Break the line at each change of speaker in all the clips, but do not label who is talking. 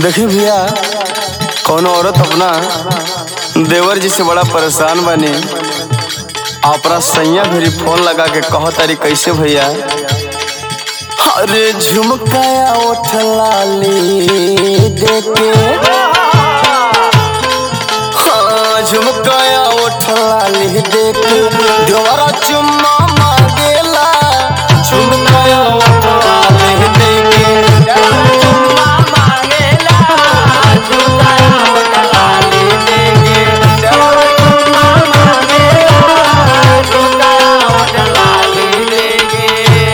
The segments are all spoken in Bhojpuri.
देखी भैया कौनो औरत अपना देवर जी से बड़ा परेशान बनी अपना सैया भेरी फोन लगा के कह तारी कैसे भैया अरे झुमकाया उठ लाली देके हाँ झुमकाया उठ लाली देके देवरा चुम्मा मांगेला झुमकाया उठ लाली देके चुम्मा मांगेला झुमकाया उठ लाली देके देवरा चुम्मा मांगेला झुमकाया उठ लाली देके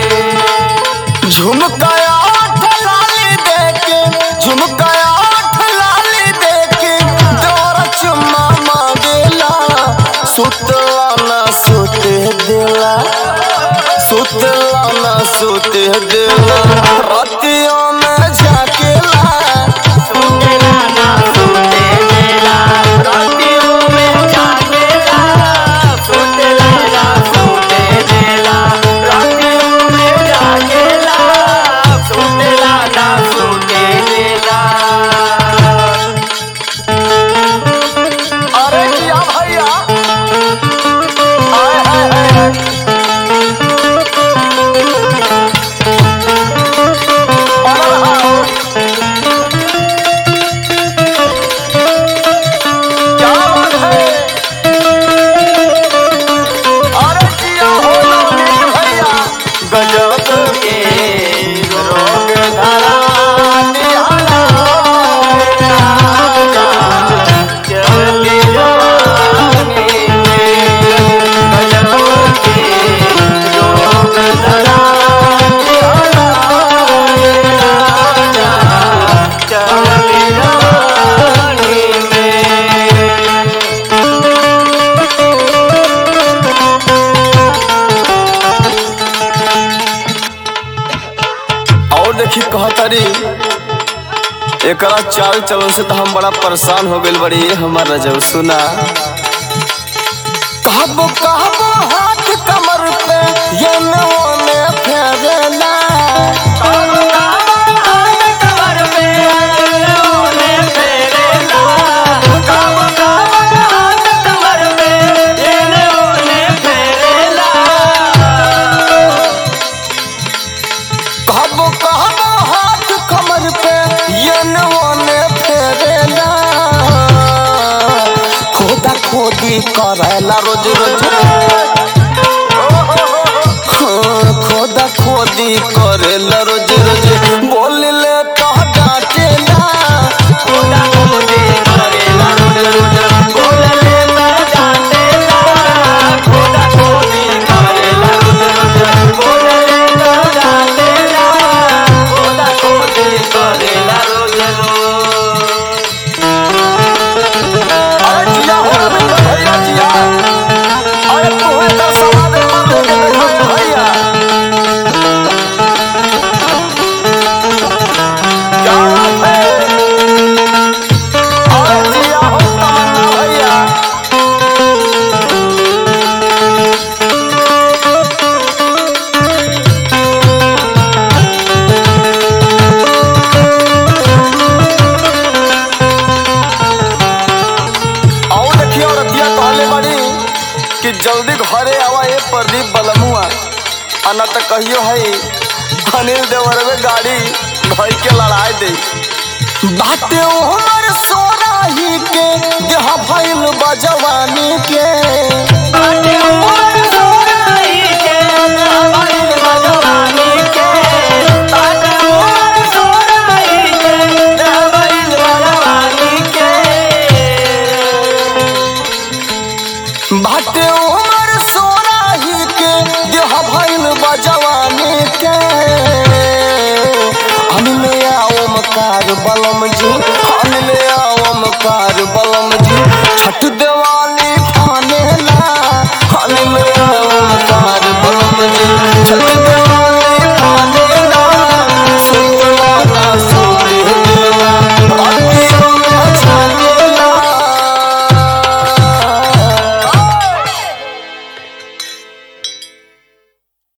झुमकाया लाली देके झुमकाया लाली देके तोरा चुम्मा मांगेला सुतला ना सुते देला सुतला ना सुते देला रातियों में झाकेला सुतेला ना सुते देला रातियों में झाकेला सुतेला ना सुते देला रातियों में झाकेला सुतेला ना सुते देला अरे किया भैया आय हाय हाय हाय अरे हाँ क्या बात है अरे किया हो नवनीत भैया गजब के रोग धरा निहारा चली जवानी में गजब के रोग धरा निहारा चली जवानी में और देखी कहतारी एकरा चाल चलन से तो हम बड़ा परेशान हो गइल बड़ी हमार रजब सुना कहबो कहबो हाथ कमर पे ये ने फेरना कहबो कहबो हाथ कमर पे ये फेरना कहबो कहबो हाथ कमर पे ये फेरना कहबो कहबो हाथ कमर पे ये ने फेरेला खोदा खोदी करेला रोज रोज हाँ, खोदा खोदी करेला रोज रोज बोल ले तो डांटेला खोदा खोदी करेला रोज रोज बोल ले तो डांटेला खोदा खोदी करेला रोज रोज बोल ले तो डांटेला खोदा खोदी करेला रोज रोज अरे जिया हो रे भैया जिया अरे तोहे का सवाद मांग के दिखाए भैया क्या बात है अरे जिया हो तमन्ना भैया और देखिए औरतिया कहले बड़ी कि जल्दी घरे आवा ये प्रदीप बलमुआ अना तो कहियो है अनिल देवरवे गाड़ी भाई के लड़ाई दे बाटे उमर सोराही के देह भइल बजवानी के बाटे उमर सोराही